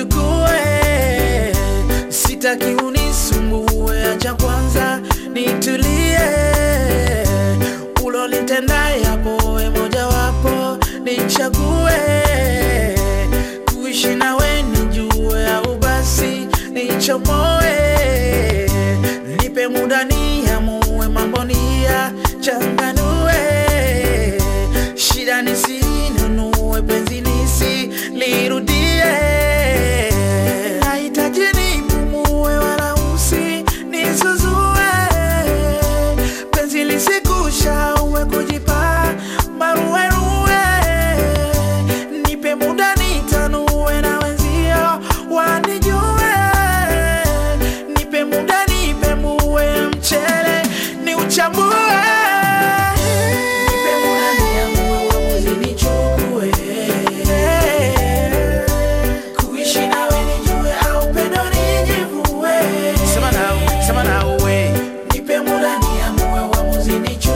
nichukue, sitaki unisumbue, acha kwanza nitulie, ulolitenda yapo, we mojawapo nichague, kuishi nawe nijue, au basi nichomoe, nipe muda niamue, mambo ni ya changanue, shida nisinunue, penzi nisilirudie, nahitaji nipumue, wala usinisuzue, penzi lisikushaue, kujipa maruerue, nipe muda nitanue, na wenzio wanijue, nipe muda nipemue, mchele ni uchambue, nipe muda niamue, uamuzi nichukue, kuishi nawe nijue, au pendo nijivue, sema nao, sema nao we, nipe muda niamue, uamuzi nichukue